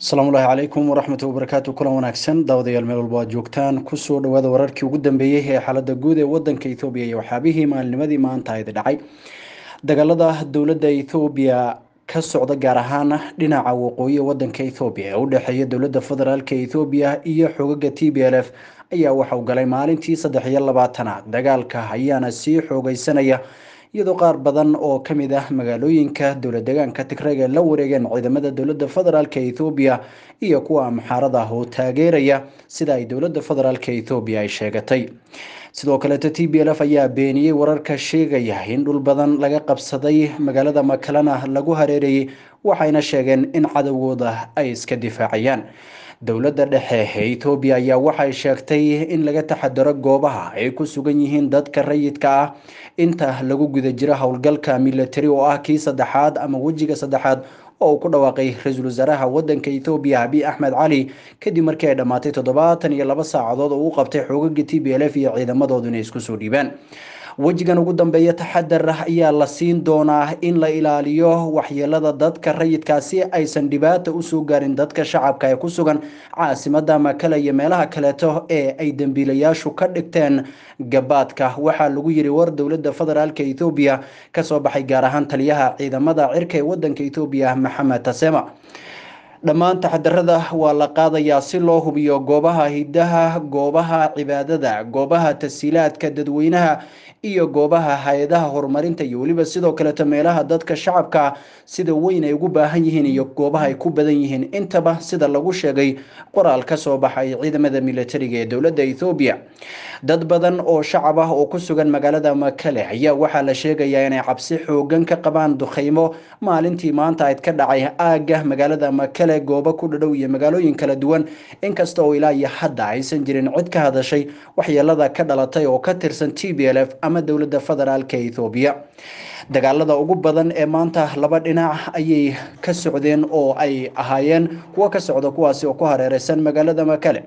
asalaamullaahi calaykum waraxmatu wabarakaatu kulan wanaagsan daawadayaal meel walba aad joogtaan kusoo dhawaada wararkii ugu dambeeyey ee xaalada guud ee wadanka ethoobiya iyo waxyaabihii maalnimadii maanta idi dhacay dagaalada dowladda ethoobiya ka socda gaar ahaan dhinaca waqooyi wadanka ethoobiya ee u dhexeeya dowladda federaalk ethoobiya iyo xogaga t b l f ayaa waxauu galay maalintii saddex iyo labaatanaad dagaalka ayaana sii xoogeysanaya iyadoo qaar badan oo kamid ah magaalooyinka dowlad deegaanka tigreg ee la wareegeen ciidamada dowlada federaalk ethoobiya iyo kuwa amxaarada oo taageeraya sida ay dowlada federaalk ethoobiya ay sheegatay sidoo kaleeto t b l f ayaa beeniyey wararka sheegaya in dhul badan laga qabsaday magaalada makalana lagu hareerayay waxayna sheegeen in cadowgooda ay iska difaacayaan dowladda dhexe ee etoobiya ayaa waxay sheegtay in laga taxadaro goobaha ay ku sugan yihiin dadka rayidka ah inta lagu guda jiro howlgalka military oo ah kii saddexaad ama wejiga saddexaad oo uu ku dhawaaqay ra-iisul wasaaraha wadanka ethoobiya abiy axmed cali kadib markii ay dhammaatay toddobaatan iyo laba saacadood oo uu qabtay xoogaga t b l f iyo ciidamadoodu inay isku soo dhiibaan wejigan ugu dambeeya taxadar ayaa la siin doonaa in la ilaaliyo waxyeelada dadka rayidkaa si aysan dhibaata usoo gaarin dadka shacabka ee ku sugan caasimada makale iyo meelaha kaleeto ee ay dembiilayaashu ka dhigteen gabaadka waxaa lagu yiri war dowlada federaalk ethoobiya kasoo baxay gaar ahaan taliyaha ciidamada cirka ee wadanka ethoobiya maxamed tasema dhammaan taxadarada waa la qaadayaa si loo hubiyo goobaha hidaha goobaha cibaadada goobaha tasiilaadka dadweynaha iyo goobaha hay-adaha horumarinta iyo weliba sidoo kaleeto meelaha dadka shacabka sida weyn ay ugu baahan yihiin iyo goobaha ay ku badan yihiin intaba sida lagu sheegay qoraal ka soo baxay ciidamada militariga ee dowladda ethoobiya dad badan oo shacab ah oo ku sugan magaalada makale ayaa waxaa la sheegayaa inay cabsi xoogan ka qabaan dukheymo maalintii maanta ayd ka dhacay aagga magaalada makale goobo ku dhadhow iyo magaalooyin kala duwan inkasta oo ilaa iyo hadda aysan jirin cid ka hadashay waxyeelada ka dhalatay oo ka tirsan t b l f ama dowladda federaalk ethoobiya dagaalada ugu badan ee maanta laba dhinac ayay ka socdeen oo ay ahaayeen kuwo ka socda kuwaasi oo ku hareereysan magaalada makale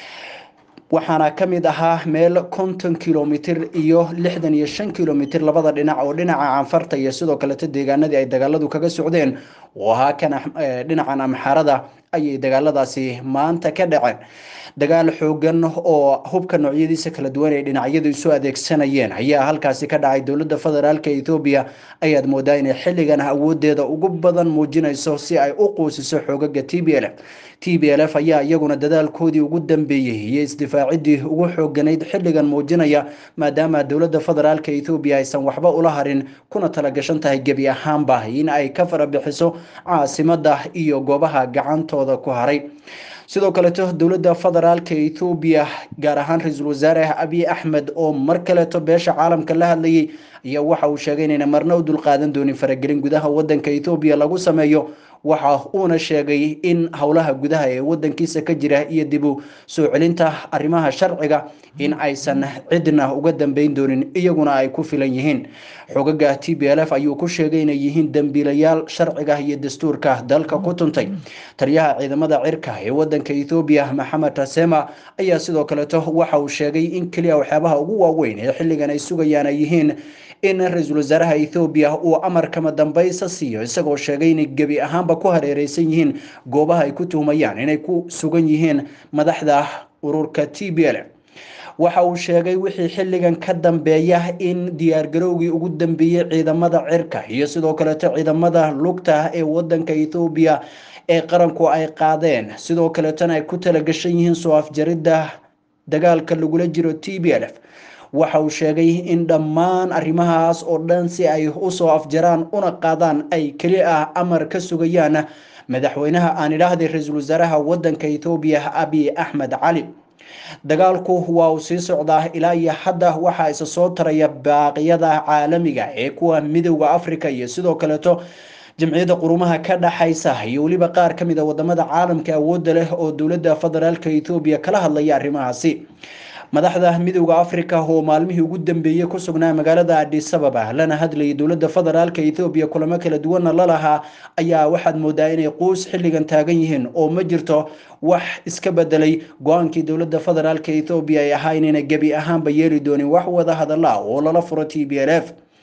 waxaana ka mid ahaa meel konton kilomitr iyo lixdan iyo shan kilomitr labada dhinac oo dhinaca canfarta iyo sidoo kaleto deegaanadii ay dagaaladu kaga socdeen oo ahaa kan dhinacan amxaarada ayay dagaaladaasi maanta ka dhaceen dagaal xoogan oo hubka noocyadiisa kala duwan ay dhinacyadu isu adeegsanayeen ayaa halkaasi ka dhacay dowladda federaalk ethoobiya ayaad moodaa inay xilligan awoodeeda ugu badan muujinayso si ay u quusiso xoogaga t b l f t b l f ayaa iyaguna dadaalkoodii ugu dambeeyey iyo isdifaacidii ugu xooganayd xilligan muujinaya maadaama dowladda federaalk ethoobiya aysan waxba ula harin kuna talagashan tahay gebi ahaanba in ay ka farabixiso caasimada iyo goobaha gacantooda ku haray sidoo kaleeto dowladda federaalk ethoobiya gaar ahaan ra-iisul wasaare abiy axmed oo mar kaleeto beesha caalamka la hadlayay ayaa waxa uu sheegay inayna marna u dulqaadan doonin faragelin gudaha wadanka ethoobiya lagu sameeyo waxa uuna sheegay in howlaha gudaha ee wadankiisa ka jira iyo dib u soo celinta arrimaha sharciga in aysan cidna uga dambeyn doonin iyaguna ay ku filan yihiin xogaga t b l f ayuu ku sheegay inay yihiin dembiilayaal sharciga iyo dastuurka dalka ku tuntay taliyaha ciidamada cirka ee wadanka ethoobiya maxamed tasema ayaa sidoo kaleeto waxa uu sheegay in keliya waxyaabaha ugu waaweyn ee xilligan ay sugayaan ay yihiin in ra-iisul wasaaraha ethoobiya uu amar kama dambaysa siiyo isagoo sheegay inay gebi ahaanba ku hareereysan yihiin goobaha ay ku tuhmayaan inay ku sugan yihiin madaxda ururka t b l waxa uu sheegay wixii xilligan ka dambeeya in diyaargarowgii ugu dambeeyey ciidamada cirka iyo sidoo kaleeto ciidamada lugta ee wadanka ethoobiya ee qaranku ay qaadeen sidoo kaleetona ay ku talagashan yihiin soo afjaridda dagaalka lagula jiro t b l f waxa uu sheegay in dhammaan arrimahaas oo dhan si ay usoo afjaraan una qaadaan ay keli ah amar ka sugayaan madaxweynaha aan idhaahday ra-iisul wasaaraha wadanka ethoobiya abiy axmed cali dagaalku waa uu sii socdaa ilaa iyo hadda waxaa isa soo taraya baaqyada caalamiga ee kuwa midowda africa iyo sidoo kaleeto jamciyadda qurumaha ka dhaxaysa iyo weliba qaar ka mid a wadamada caalamka awoodda leh oo dowladda federaalk ethoobiya kala hadlaya arrimahaasi madaxda midowda africa oo maalmihii ugu dambeeyey ku sugnaa magaalada adisababa lana hadlayay dowladda federaalk ethoobiya kulamo kala duwanna lalahaa ayaa waxaad moodaa inay quus xilligan taagan yihiin oo ma jirto wax iska bedelay go-aankii dowladda federaalk ethoobiya ay ahaa inayna gebi ahaanba yeeli doonin wax wada hadala oo lala furo t b l f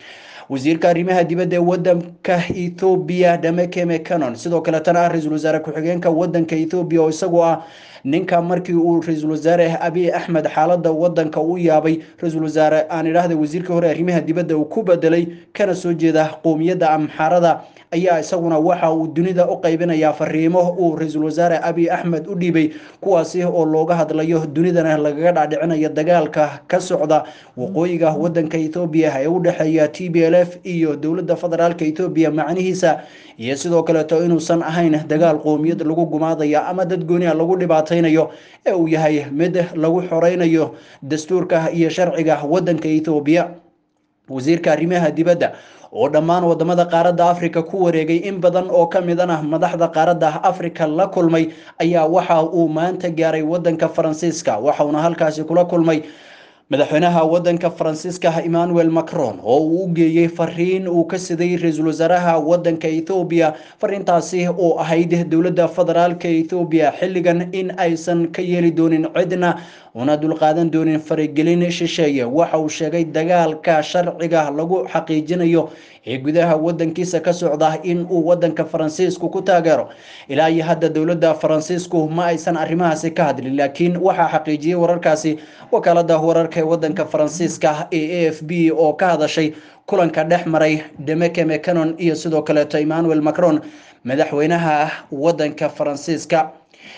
wasiirka arrimaha dibadda ee wadanka ethoobiya dameke mecanon sidoo kaletana ah ra-iisul wasaare ku-xigeenka wadanka ethoobiya oo isagoo ah ninka markii uu ra-iisul wasaare abiy axmed xaalada wadanka u yaabay ra-iisul wasaare aan idhaahda wasiirkii hore arrimaha dibadda uu ku bedelay kana soo jeeda qowmiyadda amxaarada ayaa isaguna waxa uu dunida u qaybinayaa fariimo uu ra-iisul wasaare abiy axmed u dhiibay kuwaasi oo looga hadlayo dunidana lagaga dhaadhicinayo dagaalka ka socda waqooyiga wadanka ethoobiya ee u dhexeeya t b l f iyo dowladda federaalka ethoobiya macnihiisa iyo sidoo kaleeto inuusan ahayn dagaal qoomiyad lagu gumaadaya ama dad gooniha lagu dhibaataynayo ee uu yahay mid lagu xoreynayo dastuurka iyo sharciga wadanka ethoobiya wasiirka arrimaha dibadda oo dhammaan wadamada qaaradda africa ku wareegay in badan oo ka midana madaxda qaaradda africa la kulmay ayaa waxa uu maanta gaaray wadanka faransiiska waxauna halkaasi kula kulmay madaxweynaha wadanka faransiiska emmanuel macron oo uu u geeyey fariin uu ka siday ra-iisul wasaaraha wadanka ethoobiya fariintaasi oo ahayd dowladda federaalka ethoobiya xilligan in aysan ka yeeli doonin cidna una dulqaadan doonin faragelin shisheeye waxa uu sheegay dagaalka sharciga lagu xaqiijinayo ee gudaha wadankiisa ka socda in uu wadanka faransiisku ku taageero ilaa iyo hadda dowladda faransiisku ma aysan arrimahaasi ka hadlin laakiin waxaa xaqiijiyey wararkaasi wakaalada wararka ee wadanka faransiiska ee a f b oo ka hadashay kulanka dhex maray demeke mecanon iyo sidoo kaleeto emmanuel macron madaxweynaha wadanka faransiiska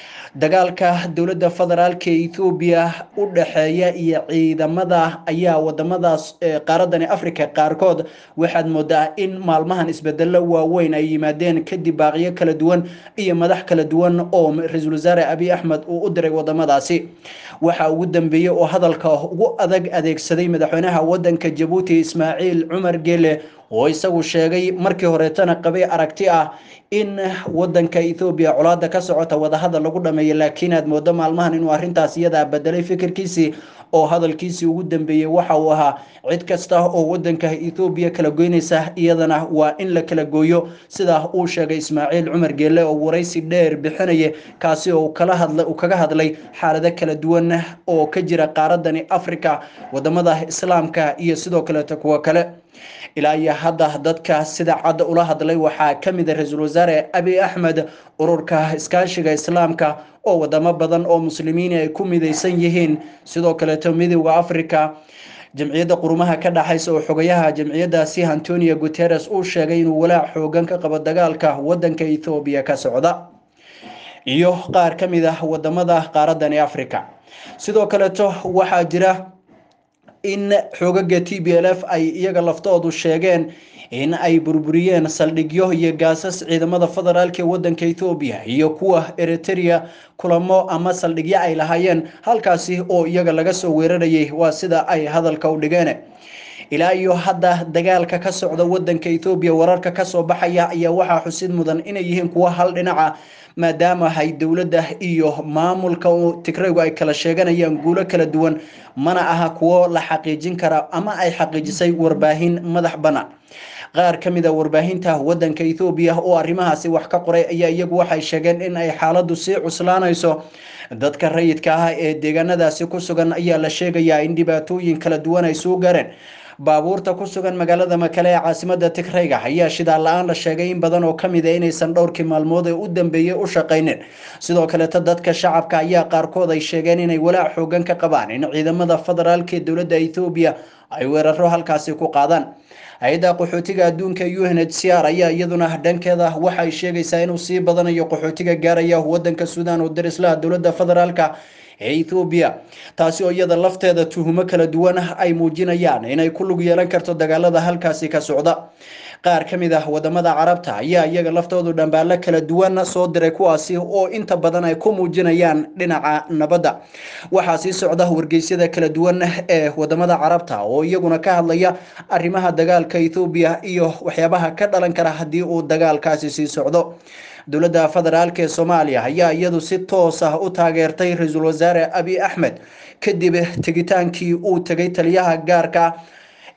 dagaalka dowladda federaalka ethoobiya u dhexeeya iyo ciidamada ayaa wadamadaas qaaradani africa qaarkood waxaad moodaa in maalmahan isbedelo waaweyn ay yimaadeen kadib baaqiyo kala duwan iyo madax kala duwan oo ra-iisul wasaare abiy axmed uu u diray wadamadaasi waxa ugu dambeeyey oo hadalka ugu adag adeegsaday madaxweynaha wadanka jabuuti ismaaciil cumar gele oo isagu sheegay markii horeetana qabay aragti ah in wadanka ethoobiya colaada ka socota wadahadal lagu dhameeyo laakiin aad moodo maalmahan inuu arrintaas iyadaa bedelay fikirkiisii oo hadalkiisii ugu dambeeyey waxa uu ahaa cid kasta oo wadanka ethoobiya kala goynaysa iyadana waa in la kala gooyo sidaa uu sheegay ismaaciil cumar geelle oo waraysi dheer bixinaya kaasi oo uu kaga hadlay xaalado kala duwan oo ka jira qaaradani africa wadamada islaamka iyo sidoo kaleeto kuwo kale ilaa iyo hadda dadka sida cadda ula hadlay waxaa ka mid a ra-iisul wasaare abiy axmed ururka iskaashiga islaamka oo wadamo badan oo muslimiin ay ku midaysan yihiin sidoo kaleeto midooda africa jamciyadda qurumaha ka dhaxaysa oo xogayaha jamciyadaasi antonio guteres uu sheegay inuu walaac xoogan ka qabo dagaalka wadanka ethoobiya ka socda iyo qaar ka mid ah wadamada qaaradani africa sidoo kaleeto waxaa jira in xoogaga t b l f ay iyaga laftoodu sheegeen in ay burburiyeen saldhigyo iyo gaasas ciidamada federaalka ee wadanka ethoobiya iyo kuwa eritrea kulamo ama saldhigyo ay lahaayeen halkaasi oo iyaga laga soo weerarayay waa sida ay hadalka u dhigeen ilaa iyo hadda dagaalka ka socda wadanka ethoobiya wararka kasoo baxaya ayaa waxaa xusid mudan inay yihiin kuwa hal dhinaca maadaama ay dowladda iyo maamulka tigraygu ay kala sheeganayaan guulo kala duwan mana aha kuwo la xaqiijin kara ama ay xaqiijisay warbaahin madax bannaan qaar ka mid a warbaahinta wadanka ethoobiya oo arrimahaasi wax ka qoray ayaa iyagu waxay sheegeen in ay xaaladdu sii cuslaanayso dadka rayidka ah ee deegaanadaasi ku sugan ayaa la sheegayaa in dhibaatooyin kala duwan ay soo gaareen baabuurta ku sugan magaalada makale ee caasimada tigrayga ayaa shidaal la-aan la sheegay in badan oo kamid a inaysan dhowrkii maalmood ee u dambeeyey u shaqaynin sidoo kaleeto dadka shacabka ayaa qaarkood ay sheegeen inay walaac xoogan ka qabaan in ciidamada federaalka ee dowladda ethoobiya ay weeraro halkaasi ku qaadaan hay-adda qaxootiga adduunka u n h c r ayaa iyaduna dhankeeda waxay sheegaysaa inuu sii badanayo qaxootiga gaaraya wadanka suudan oo darislaha dowladda federaalka ee ethoobiya taasi oo iyada lafteeda tuhumo kala duwan ay muujinayaan inay ku lug yeelan karto dagaalada halkaasi ka socda qaar ka mid ah wadamada carabta ayaa iyaga laftoodu dhambaalo kala duwan soo diray kuwaasi oo inta badan ay ku muujinayaan dhinaca nabadda waxaa sii socda wargeysyada kala duwan ee wadamada carabta oo iyaguna ka hadlaya arrimaha dagaalka ethoobiya iyo waxyaabaha ka dhalan kara haddii uu dagaalkaasi sii socdo dowladda federaalk ee soomaaliya ayaa iyadu si toos ah u taageertay ra-iisul wasaare abiy axmed kadib tegitaankii uu tegay taliyaha gaarka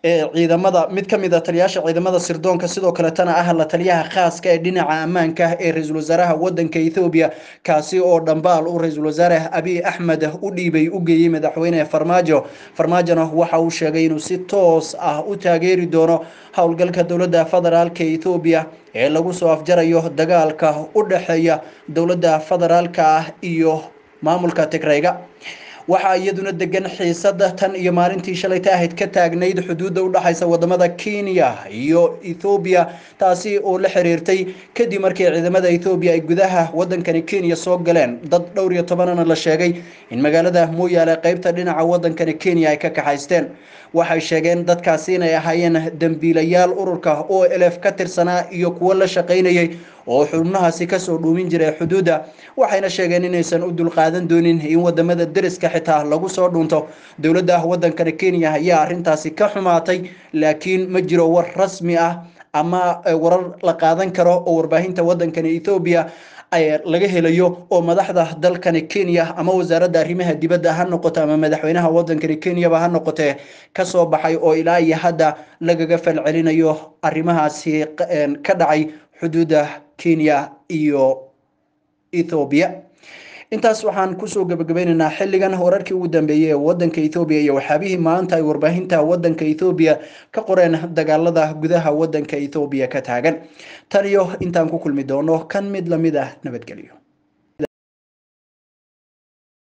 ciidamada mid ka mid a taliyaasha ciidamada sirdoonka sidoo kaletana ah la taliyaha khaaska ee dhinaca ammaanka ee ra-iisul wasaaraha wadanka ethoobiya kaasi oo dhambaal uu ra-iisul wasaare abiy axmed u dhiibay u geeyey madaxweyne farmaajo farmaajona waxa uu sheegay inuu si toos ah u taageeri doono howlgalka dowladda federaalka ethoobiya ee lagu soo afjarayo dagaalka u dhexeeya dowladda federaalka ah iyo maamulka tigrayga waxaa iyaduna degan xiisada tan iyo maalintii shalayta ahayd ka taagnayd xuduudda udhexaysa wadamada kenya iyo ethoobiya taasi oo la xiriirtay kadib markii ciidamada ethoobiya ay gudaha wadankani kenya soo galeen dad dhowr iyo tobanana la sheegay in magaalada mooyaale qeybta dhinaca wadankani kenya ay ka kaxaysteen waxay sheegeen dadkaasi inay ahaayeen dembiilayaal ururka o lf ka tirsanaa iyo kuwo la shaqaynayay oo xubnahaasi kasoo dhuumin jiray xuduudda waxayna sheegeen inaysan u dulqaadan doonin in wadamada deriska xitaa lagu soo dhunto dowladda wadankani kenya ayaa arintaasi ka xumaatay laakiin ma jiro war rasmi ah ama warar la qaadan karo oo warbaahinta wadankani ethoobiya laga helayo oo madaxda dalkani kenya ama wasaaradda arrimaha dibadda ha noqoto ama madaxweynaha wadankani kenyaba ha noqotee kasoo baxay oo ilaa iyo hadda lagaga falcelinayo arrimahaasi ka dhacay xuduudda kenya iyo ethoobiya intaas waxaan kusoo gabagabeynaynaa xilligan wararkii ugu dambeeyey ee wadanka ethoobiya iyo waxyaabihii maanta ay warbaahinta wadanka ethoobiya ka qoreen dagaalada gudaha wadanka ethoobiya ka taagan tan iyo intaan ku kulmi doono kan mid lamid ah nabadgelyo